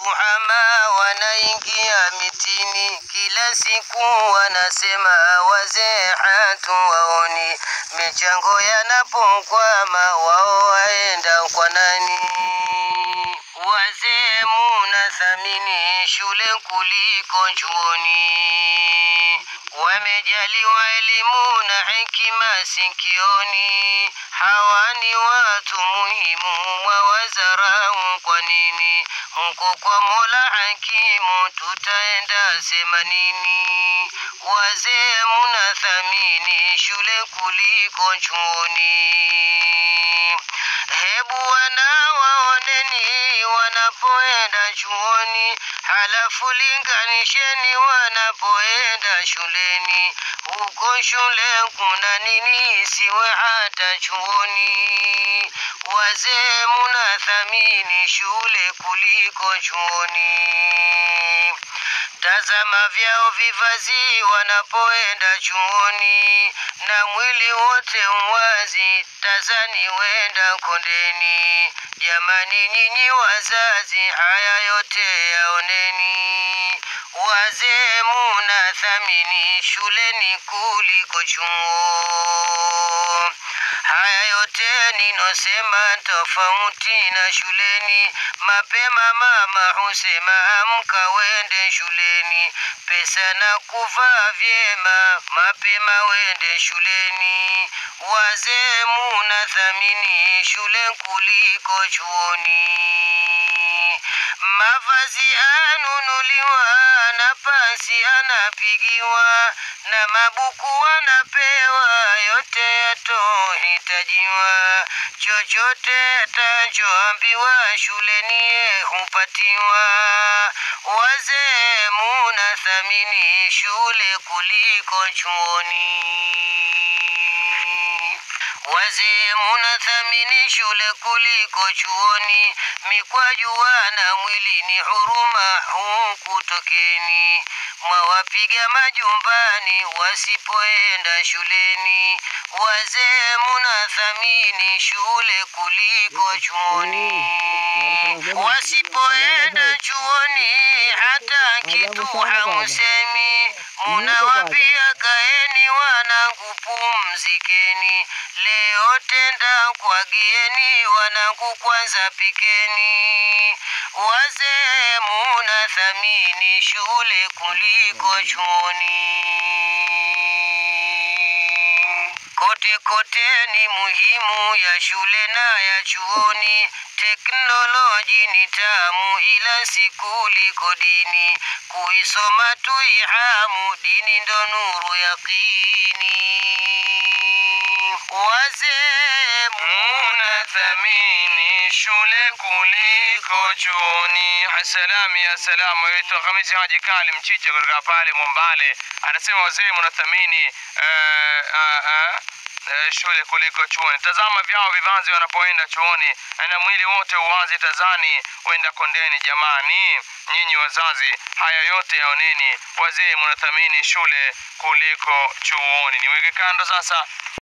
Mafuhama wanaingia mitini, kila siku wanasema wazee hatuwaoni. Michango yanapokwama, wao waenda kwa nani? Wazee munathamini shule kuliko chuoni, wamejaliwa elimu na hekima sikioni. Hawa ni watu muhimu, mwawazarau kwa nini? Huko kwa Mola hakimu tutaenda sema nini? Wazee munathamini shule kuliko chuoni, hebu wanawaoneni wanapoenda chuoni, halafu linganisheni wanapoenda shuleni. Huko shule kuna nini isiwe hata chuoni? Wazee munathamini shule kuliko chuoni. Tazama vyao vivazi wanapoenda chuoni, na mwili wote uwazi, tazani wenda kondeni. Jamani nyinyi wazazi, haya yote yaoneni. Wazee munathamini shuleni kuliko chuo. Haya yote ninosema tofauti na shuleni. Mapema mama husema amka wende shuleni, pesa na kuvaa vyema, mapema wende shuleni. Wazee munathamini shule kuliko chuoni. Mavazi anunuliwa na pasi anapigiwa, na mabuku anapewa, yote yatohitajiwa. Chochote atachoambiwa shuleni ye hupatiwa. Wazee munathamini shule kuliko chuoni. Wazee munathamini shule kuliko chuoni, mikwajua na mwilini huruma huku tokeni, mwawapiga majumbani wasipoenda shuleni. Wazee munathamini shule kuliko chuoni, wasipoenda chuoni hata kitu hamusemi, munawambia kaeni wanangu pumzikeni, leo tenda kwagieni wanangu kwanza pikeni. Wazee munathamini shule kuliko chuoni. Kote kote ni muhimu ya shule na ya chuoni. Teknoloji ni tamu, ila si kuliko dini. Kuisoma tuihamu, dini ndo nuru yaqini. Wazee munathamini shule kuliko chuoni. Asalamu ya salamu, yaitwa Hamisi Haji Kali Mchiche kutoka pale Mombale, anasema wazee munathamini eh, ah, ah, eh, shule kuliko chuoni. Tazama vyao vivazi wanapoenda chuoni, na mwili wote uwazi, tazani wenda kondeni. Jamani nyinyi wazazi, haya yote yaoneni. Wazee munathamini shule kuliko chuoni. Niweke kando sasa